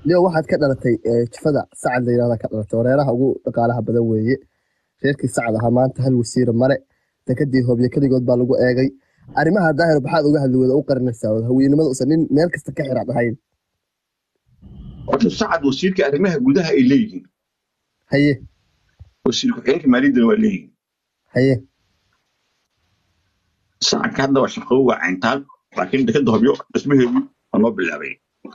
leo waxaad ka dhalatay eh, jifada sacad la yirahda ka dhalatay wareeraha ugu dhaqaalaha badan weeye reerkii sacad ahaa maanta hal wasiira male dekadii hobyo keligood baa lagu eegay arrimaha daahir maxaad uga hadli wada u qarinaysaa wada haweenimada usan nin meel kasta ka xiraad ahayn horta sacad wasiirka arrimaha gudaha ay leeyihiin haye wasiir ku-xigeenka maaliyaddana waa leeyihiin haye sacadka hadda waa shaqo waa cayntaan laakiin dekada hobyo dhismaheedu waa noo bilaabay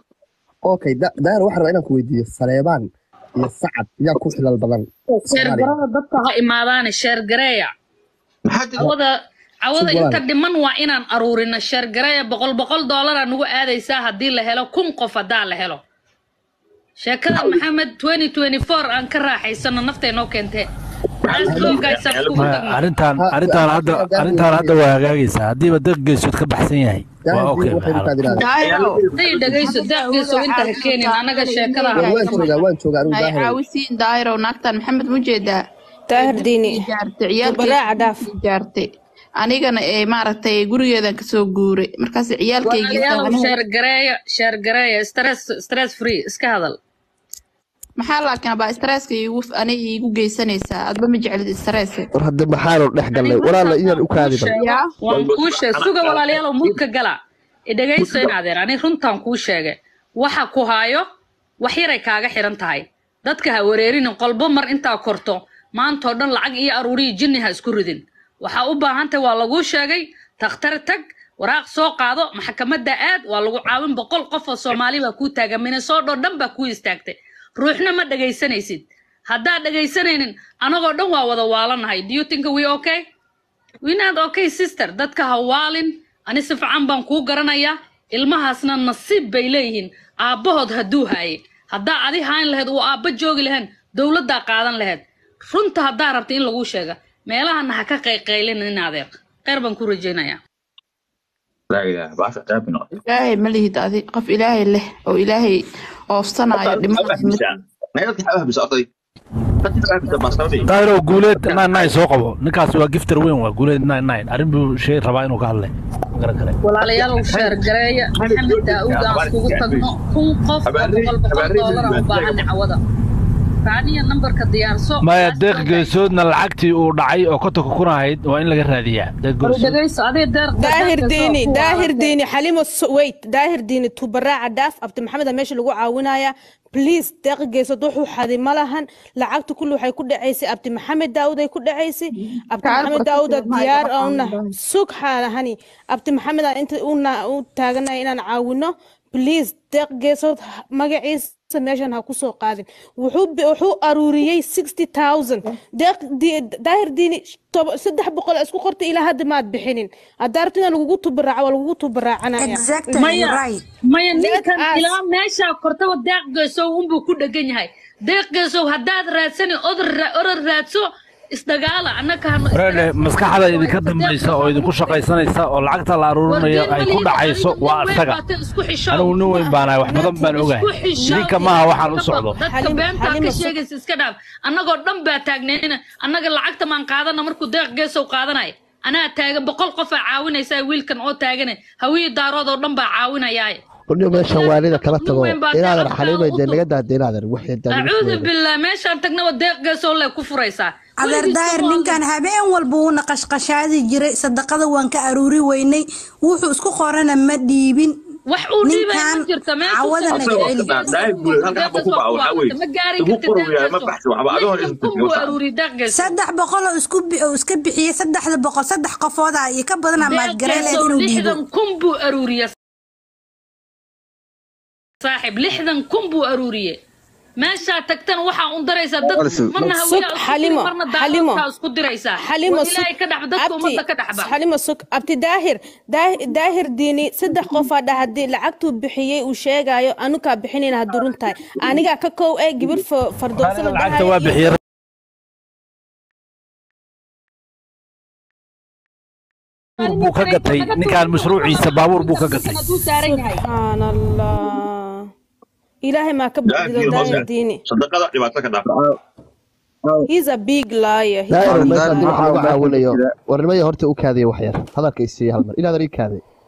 okay da- daahir waxaan rabaa inaan ku weydiiyo saleebaan iyo sacad yaa ku xilal badan Soomaaliya. sheergarada dadka ha imaadaane sheergareeya maxaa jira cawada cawada Sug inta walaal. dhiman waa inaan aruurino sheergareeya boqol boqol doolara nagu aadaysaa haddii la helo kun qof haddaa la helo sheekada maxamed 2024 aan ka raaxaysano naftay noo keentee Taas loo gaaysaa kugu maya tagno. arrintan Ha- arrintan ha- hadda ha- arrintan hadda waa hagaagaysaa haddiiba dad geesood ka baxsan yahay daahir waa okay waxay maxaa markaad idhahdeen daahiro Day dhegayso daaqdiiso inta ha keenin anaga sheekada ha waan joogaa waan joogaa anigu hay daahir caawisiin daahiro naagtan maxamed ma jeedaa daahir diini jaartay baraaca dhaaf jaartay anigana ee maaragtay gurigeedan kasoo guuray markaas ciyaalkaygii walaalayaalow sheergareeya sheergareeya stress stress free iska hadal maxaa laakiin baa stresska iigu ani iigu geysanaysaa adba ma jeclid stress war hadda maxaanu dhex galnay walaala iyaan u kaadiban yaa waan kuu sheeg suga walaalayaalow mudka gala idhegayso in adeer ani runtaan kuu sheegay waxa ku haayo wax yaray kaaga xiran tahay dadka ha wareerinin qolbo mar intaa korto maantoo dhan lacag iyo aruuriyi jinni ha isku ridin waxaa u baahantahay waa laguu sheegay takhtar tag waraaq soo qaado maxkamadda aad waa lagu caawin boqol qof oo soomaali baa kuu taagan minnesota dhan baa kuu istaagtay ruuxna ma dhegaysanaysid haddaad dhegaysanaynin anagoo dhan waa wada waalanahay do you think we okay we not okay sister dadka ha waalin ani si fiican baan kuu garanayaa ilmahaasna nasiib bay leeyihiin aabbahood hadduu haaye haddaa adi hayn lahayd uu aabba joogi lahayn dowladdaa qaadan lahayd runta haddaa rabta in laguu sheega meelahana ha ka qayqaylin in adeer kheyr baan ku rajaynayaa laa ilaaha baasha ceeb bay noqotay ilaahay ma lihid adi qof ilaahay leh oo ilaahay oofsanaayo dhimada nayadka xabaha bisa orday dadka xabaha bisa baastarday daahiro guuleed nine nine soo qabo ninkaas waa gifter weyn waa guuleed nine nine arrin buu shay rabaa inuu ka hadlay ma garan kale walaalayaalow sheergareeya maxamed daa'uud aan iskugu tagno kun qof oo boqol boqol doolar aan u baahan cawada raaniya nambarka diyaarso maya deeq geesoodna lacagtii uu dhacay oo kontonka kun ahayd waa in laga raadiyaa deeq War geesood dhegayso adee deeq daahir deeq- diini deeq- daahir diini xalimo so- wait daahir diini tubaraaca dhaaf abdi maxamed aa meesha lagu caawinaya please deeq geesod wuxuu xadi ma lahan lacagta kulli waxay ku dhacaysay abdi maxamed daawud ay ku dhacaysay abdi Kaal maxamed barka daawud aa waxay diyaar ka una caawin sug xaalahani abdi maxamed aa inta una u taaganaya inaan caawino please deeq geesod magaciisa meeshan ha ku soo qaadin wuxuu bi- wuxuu aruuriyey sixty thousand deeq di- daahir diini toba- saddex boqol isku qorta ilaa hadda maad bixinin haddaa rabtid in lagugu tubaraaco waa lagugu tubaraacanaya Exactly maya right. maya ninkan us. ilaa meeshaa kortaba deeq geesow unbuu ku dhegan yahay deeq geesow haddaad raadsani odor ra- oror raadso isdagaala annaka hano reele maskaxda idinka dambaysa oo idinku shaqaysanaysa oo lacagta la aruurinayo ay ku dhacayso waa isaga anigu nin weyn baanahay wax badan baan ogahay idinka maaha waxaan u socdo dadka Xalim- beentaa Xalima ka su- sheegaysa iska dhaaf annagoo dhan baa taagneen annaga lacagta maan qaadana markuu deeq geesow qaadanaya anaa taagan boqol qofaa caawinaysaa wiilkan oo taagane hawiyii daarood oo dhan baa caawinayaa qolyo meeshan waalida kala tago Nin weyn baa inaadan deeq xaliimay dee u naga daada inaadan waxay acuudu billah meeshaan tagnaba deeq geesow lay ku furaysaa adeer daahir ninkan habeen walba wuuna qashqashaadi jiray sadaqada waan ka aruuri weynay wuxuu isku qorana ma dhiibin wax uu dhiibay ma ninkan jirta meesha cawada ku naga soo- celi daahir guuleed halka xaba ku baca waxaa weeye ma gaari ugu kartid qoraya ma baxsho waxba adoon Lixdan kun buu aruuriyey deeq geesow saddex boqol oo isku bi- oo iska bixiyey saddexda boqol saddex qofooda iyo ka badana maad deeq gareen geesow inuu dhiibo lixdan kun buu aruuriyey saaxib lixdan kun buu aruuriyey meeshaa tagtana waxaa un daraysaa dad marna Sug, hawiyaa isku diri, Xalimo, marna Xalimo. daaroodkaa isku diraysaa xalimo War ilaahay ka dhaxba dadka ummadda ka dhaxba xalimo sug abti daahir daahir daahir diini saddex qofaa dha haddii lacagtuu bixiyey uu sheegayo anukaa bixinayna hadduu run tahay anigaa ka kow ee gibir fardoosan Aniga lacagta waa bixiyay baabuur buu ka gatay ninkaan mashruuciisa baabuur buu ka gatay hadduu saaran yahay subxaan allah ilaahay maa ka badido daahir diini sadaqada dhibaato ka dhaaf he's a big liar He- daahir meeshan Daahir dib waxaa lagu waxaa caawinayo jira. warnimaya horta u kaadaya wax yar hadalka isiiya hal mar inaadan ii kaaday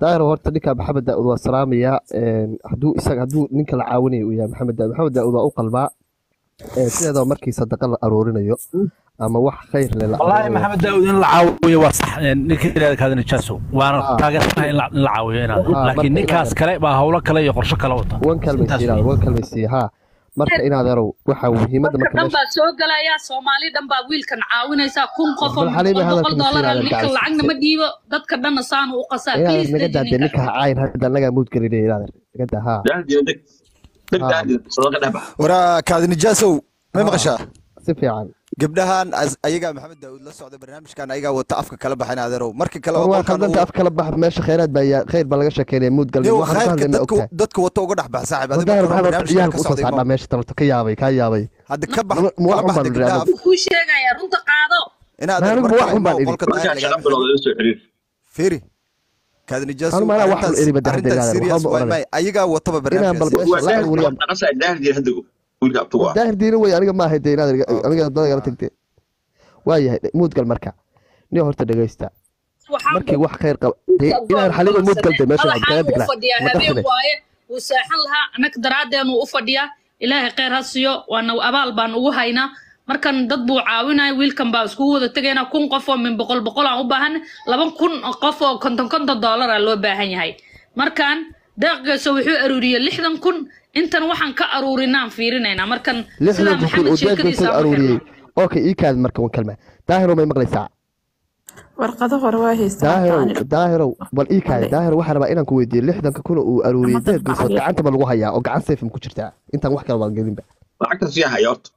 daahir horta ninka maxamed daa'ud waa salaamayaa een, hadduu isaga hadduu ninka la caawinayo uu yahay maxamed daa'ud maxamed daa'ud waa u qalbaa Ee, sideedaba markii sadaqa la aroorinayo ama wax khayr leh la والله aroorinayo محمد داود in la caawiyo waa sax ninka ilaahay kaada nijaaso waana Ah. taageersanahay in la in la caawiyo inaad Ah, laakiin marka ninkaas inaad- kale baa hawlo kale iyo qorshe kale wata wan kalmaysiiya Intaas wan kalmaysiiya haa marka inaad erow waxa muhiimadda dadka marka dhan meesha baa soo gelaya soomaali dhan baa wiilkan caawinaysaa kun qof oo bal xaliime boqol boqol hadalka doolar masiirada ninka gacaysa lacagna ma dhiibo dadka dhanna saanu u qasaa inaad please naga deji daadee ninka ninka ha caayin hadda annagaa muud gelinaya inaad naga daa haa daahdiina deg deg haa daahdiina sadaqa dhex bax waraa kaadi nijaasow may haa maqashaa si fiican gabdhahan as- ayagaa maxamed daawud la socda barnaamijkan ayagaa wata afka kala baxayn adeerow markii kale war oo waa qolkan khaldanta uu af kala bax meesha khayraad baa yaa khayr baa laga sheekeynaya muud galnimo yow waxaan ku khayrka hadlayna dadka ogtahay dadka wata uga dhex bax saaxib adiga wadaahir marka hore maxamed horta barnaamijkan ciyaalka ka usoo socday saadhaa ma meesha talabta ka yaabay kaa yaabay hadda ka bax ma wax kala un baan baxda idhi gabdhaha anigu kuu sheegaya runta qaado in adeer anigu mar wax kale un baan imaw idhi qolka markaa daahir shaqa lagaaga bilowda ila soo xiriir fiiri kaadi nijaasow anu maanaa wax un arrintaas eri badda hadda arrintaas inaad serious waxba ma waay oranay may ayagaa wataba inaan bal barnaamijkaas meesha waa la daahir aruuriya wax dhaqasaa daahdiina haddago wiilka abtugu ah daahir diina wey aniga maahay dee inaad okay aniga dada igala tagtee waayahay muudgal marka nin horta dhegaysta waxaan markii wax khayr qaba dee inaan xaliima muudgal dee meesha madaxaan kaga uu diglaa fadhiyaa ma habeen qasine waaye wuu seexan lahaa annaga daraaddeenu u fadhiyaa ilaahay khayr ha siiyo waana abaal baan ugu haynaa markan dad buu caawinaya wiilkan baa iskugu wada tegayna kun qof oo min boqol boqol aan u baahan laba kun oo qof oo konton konton doolara loo baahan yahay markan deeqgeeso wuxuu aruuriyey lixdan kun intan waxaan ka aruurinaan fiirinaynaa markan sidaa lixdanka kun maxamed oo sheekadiisa deeqgeesoo ma aruuriyey xirno okay ii kaad marka wan kalma daahiro may maqlaysaa warqado hore waa haystaa daahirow hadda daahirow bal ii kaadi daahiro waxaan rabaa inaan ku weydiiyo lixdanka kun oo uu aruuriyey deeqgeesood gacanta ma lagu hayaa oo gacan sayfam ku jirtaa intaan wax kale baan gelinba lacagtaas yaa haya horta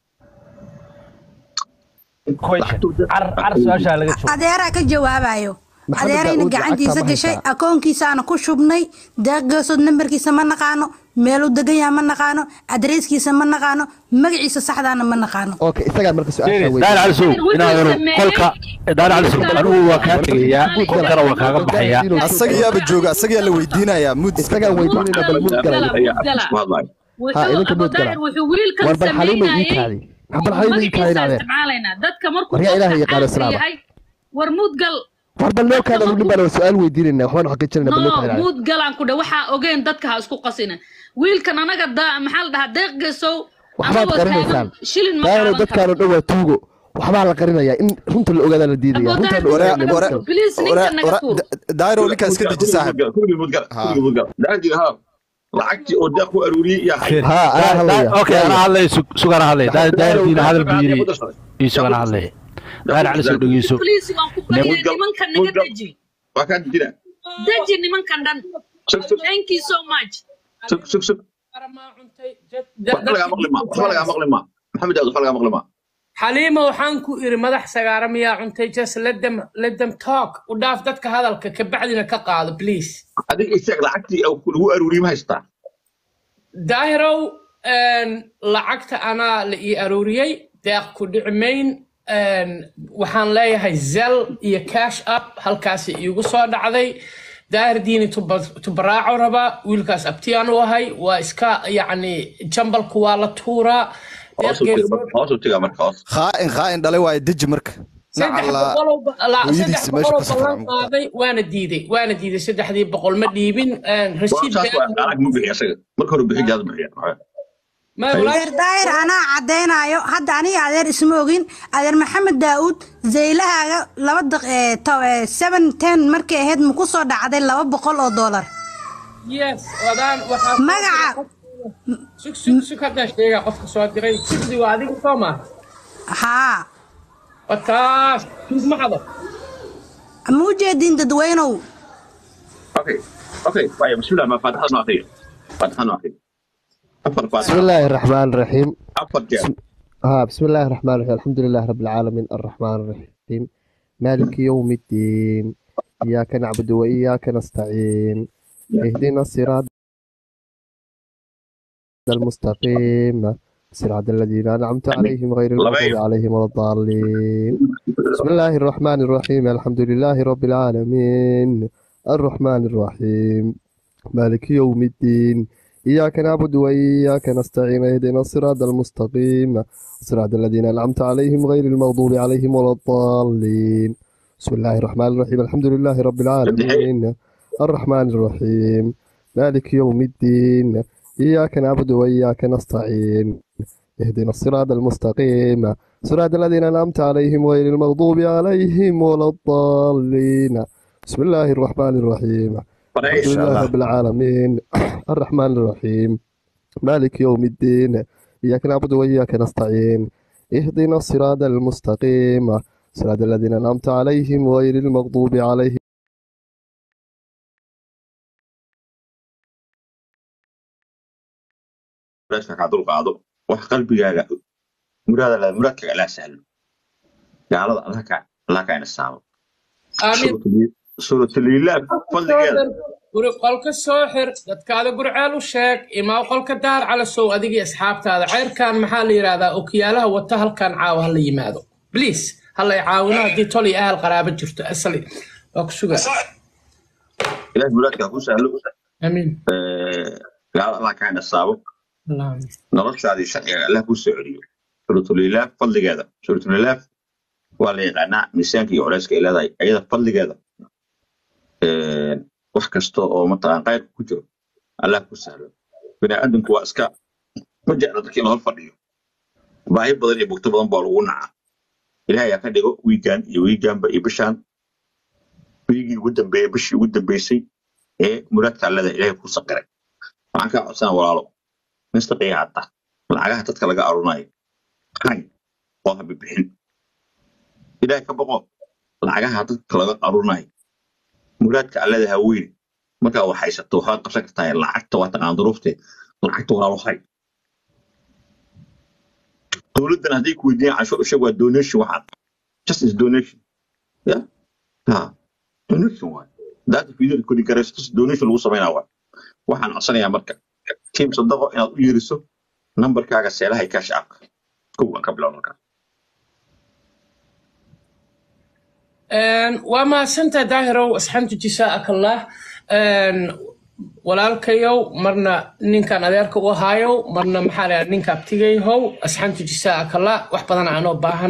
question lacagtuu dad car car su-aashaa laga joogo adeeraa ka jawaabayo maxamed adeerayna daa'uud lacagtaa gacantiisa ma gashay haysaa akoonkiisaana ku shubnay deeqgeesood nambarkiisa ma naqaano meeluu degan yaha ma naqaano adreeskiisa ma naqaano magaciisa saxdaana ma naqaano okay isagaa marka su-aashaa daal weydiiyey cali sow wuxuu inaad sameeyey qolka daal cali sow anigu waa kaa tegayaa qolkana waa kaaga baxayaa asaga yaaba jooga asaga yaa la weydiinayaa muud iska isagaan weydiinayna bal muud galay ayaa afkiis ku hadlaayo ها wuxuu idinka abu muud gala daahir wuxuu wiilkan war bal xaliima ii sameynayay kaadi bal xaliima ii kaadi magaciisa inaadeen isticmaalaynaa dadka markuu war yaa ilaahay qofka yaqaano caanka islaama yahay war muudgal war bal loo dadka kaada nin markuu baan su-aal weydiinayna waxbaan xaqiijinayna bal loo no kaada muud galaan ku dhe waxaa ogeen dadka ha isku qasina wiilkan anaga da maxaa la dhahaa deeq geesow waxbaad anagoo taagan qarinaysaan shilin ma daahiro qaadan dadkaan karno oo dhan waa tuugo waxbaa la qarinayaa in runta la ogaadaa la diidaya abu runtaan daahir la wara ogaanaya wara please wara ninkan naga wara tuur daahiro ninkaa iska deji saaxib kulligii mudgala ha kulligii mudgala daahdiina haa lacagtii oo deeq ku aruuriyey yaa haya ها انا هليا okay ana hadlay sugan hadlay daal diina hadal buu yiri ii sugan hadlay daal cali sow dhegeyso please waan ku baryaa mudgal nimankan naga mudgal deji waa kaa dejina deji nimankan dhan sug sug thank you so much sug sug sug waxba lagaa maqli maa waxba lagaa maqli maa maxamed daawud waxba lagaa maqli maa xaliima waxaan ku iri madax sagaara miyaa cuntay just let them let them talk u dhaaf dadka hadalka kabacdina ka qaado please adiga isaag lacagtii lagu aruuriyey ma haystaa daahirow een, lacagta anaa la ii aruuriyey deeq ku dhici mayn een, waxaan leeyahay zel iyo cash up halkaasi iigu soo dhacday daahir diini tuba- tubaraaco rabaa wiilkaas abtiyaan u ahay waa iska yacni jambalku waa la tuuraa deeq hoos u tiga geesood marka hoos u tiga marka hoos khaa'in khaa'in dhalay waaye deji marka saddex nacala boqoloo ba- la- saddex hooyadiisa meesha boqoloo ka ballan safra qaaday waana diiday waana diiday saddexdii boqol ma dhiibin een, rasiid saas waa been qaalaag ma bixiya isaga marka hore bixi jaad bixiya ma Ay. walaahi adeer daahir anaa caddaynayo hadda aniga adeer isma ogin adeer maxamed daa'uud zaylahaaga laba daq ee to- ee seven ten markay ahayd ma ku soo dhacday laba boqol oo doolar yes wadaan waxaa soo magaca diray qof- sug sug sug haddaan sheegaa qofka soo diray sugdi waa adiga soo maa haa wataas tuug ma xado ma u jeedin dadweynow okay okay waayo bismillah ma faataxada noo akhriya faataxada noo akhriya afar بسم faataxa الله الرحمن الرحيم afar jeer بسم... ها بسم الله الرحمن الرحيم الحمد لله رب العالمين الرحمن الرحيم مالك يوم الدين إياك نعبد وإياك نستعين اهدنا الصراط المستقيم صراط الذين أنعمت عليهم غير المغضوب labayo عليهم ولا الضالين بسم الله الرحمن الرحيم الحمد لله رب العالمين الرحمن الرحيم مالك يوم الدين إياك نعبد وإياك نستعين اهدنا الصراط المستقيم صراط الذين أنعمت عليهم غير المغضوب عليهم ولا الضالين بسم الله الرحمن الرحيم الحمد لله رب saddexee العالمين الرحمن الرحيم مالك يوم الدين إياك نعبد وإياك نستعين اهدنا الصراط المستقيم صراط الذين أنعمت عليهم غير المغضوب عليهم ولا الضالين بسم الله الرحمن الرحيم الحمد لله رب العالمين الرحمن الرحيم مالك يوم الدين إياك نعبد وإياك نستعين اهدنا الصراط المستقيم صراط الذين أنعمت عليهم غير المغضوب عليهم walaashka kaa dul qaado wax qalbigaaga muraada la muraadkaaga alaa sahlo gaalada allah ka allah ka inasaabo aamin suurataliilaab fadligeeda guri qolka soo xir dadkaada gurceel u sheeg imaa qolka daar calasow adigii asxaabtaada ceyrkan maxaa la yidhahdaa okiyaalaha wata halkan caawa hala yimaado bliis hala caawino haddii tol iyo ahal qaraabo jirto asali waa ku sugaa ilaah muraadkaa ku sahlo amiin gaalada allah ka inasaabo Allahumma. noloshaadii sharciga allah kuu soo celiyo suuratulilaaf fadligeeda suuratulilaaf waa la yaqaanaa miisaanka iyo culeyska ay leedahay ayada fadligeeda wax kasta oo mataqaan qayrka ku jiro allah ku sahlo biniaadanku waa iska ma jecla dadkii lahor fadhiyo baahi badan iyo bugto badan baa lagu nacaa ilaah ayaa ka dhigo wiigaan iyo wiigaanba iyo bishaan wiigii ugu dambeeyey bishii ugu dambeysay ee muraadka allada ilaahay ku saqiray waxaan kaa codsanaa walaalo mistaqiya hadda lacagaha dadka laga arunayo hay oo ha bixin ilaahay ka boqo lacagaha dadka laga arunayo muraadka allada ha weyn markaa wax haysato waxaad qabsan kartaa lacagta waa taqaan duruufteed lacagta walaalo hay dowladdan hadday ku weydiiyaan canshuur u sheeg waa donation waxaad just is donation ya ha donation waay daata fiidada kodi garayso just donation lagu samaynaa waay waxaan codsanayaa marka tiim sadaqo inaad u yeeriso nambarkaaga seelaha iyo kaash aapka kow aan ka bilow markaa waa mahadsantahay daahirow asxaabta jisaaka allah walaalkayow marna ninkan adeerka u ahaayow marna maxaa la ninka abtigayhow asxaabta jisaaka allah wax badan aanoo baahan